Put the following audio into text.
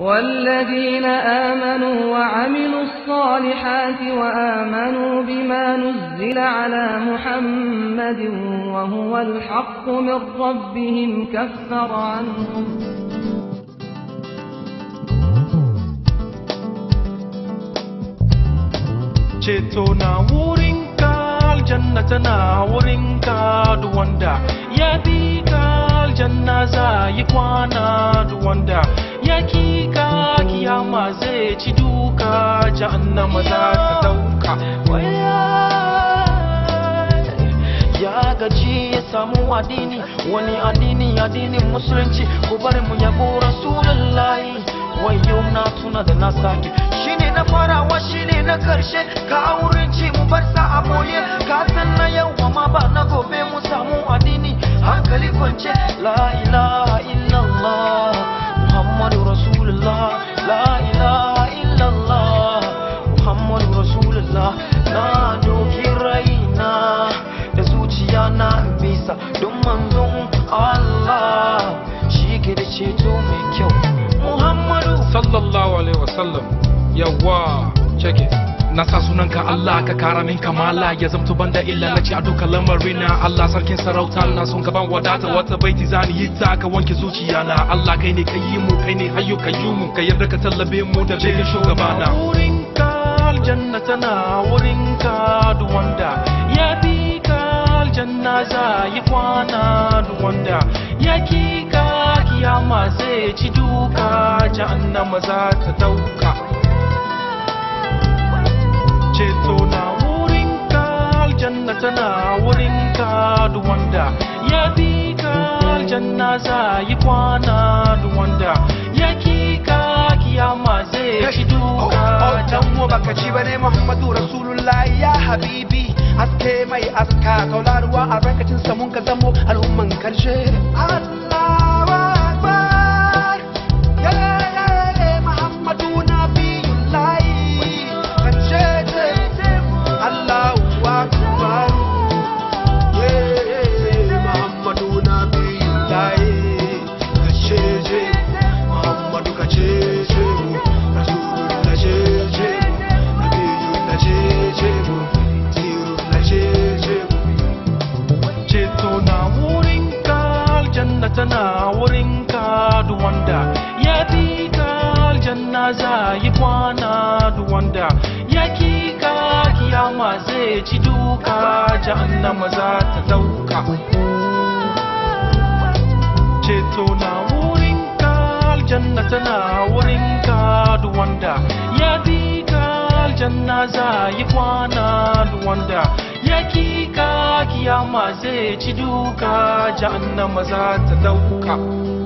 والذين آمنوا وعملوا الصالحات وآمنوا بما نزل على محمد وهو الحق من ربهم كفر عنهم ceto na wurinka aljanna tana wurinka duk wanda ya bi ka aljanna za yi kwana duk wanda ya ki ka kiyama zai ci duka jahannama za ta dauka ya gaji ya samu addini wani addini addinin musulunci ku bari mu yabo rasulullahi wayo na tuna da na sake shine na farawa shine na karshe ka wurin ci mu bar sa a boye ka san na yau ma ba na gobe mu samu addini hankali kwance la ilaha illallah muhammadu rasulullah la ilaha illallah muhammadu rasulullah na doki raina da zuciya na bisa don manzon Allah shi ke da ceto mai kyau Muhammadu sallallahu alaihi wasallam yawa check it na sa sunanka Allah ka kara min kamala ya zamto banda illa na ci a duka lamarina Allah sarkin sarauta na son gaban wadata wata baiti zani yi ta ka wanke zuciya na Allah kai ne ka yi mu kai ne hayyo ka yi mu ka yarda ka tallabe mu da begen shugabana wurinka aljanna tana wurinka duk wanda ya bi ka aljanna za yi kwana duk wanda ya ki ka kiyama zai ci duka jahannama za ta dauka ceto na wurinka aljanna tana wurinka duk wanda ya bi ka aljanna za yi kwana duk wanda ya ki ka kiyama zai ci duka dan mu baka ci bane Muhammadu Rasulullahi ya habibi aske mai aska taularuwa a barkacin sa mun ka zamo al'umman karshe Allahu Akbar ya ya Muhammadu nabiyullahi karshe ce Allahu Akbar ya Muhammadu nabiyullahi karshe ce Muhammadu kace ce Rasulullah ce ce Nabiyullah ce ce Sirullah ce ce ceto na wurinka aljanna tana wurinka duk wanda ya bi ka aljanna za yi kwana duk wanda ya ki ka kiyama zai ci duka jahannama za ta dauka ceto na wurinka aljanna tana wurinka duk wanda ya bi ka aljanna za yi kwana duk wanda ya ki ka kiyama zai ci duka jahannama za ta dauka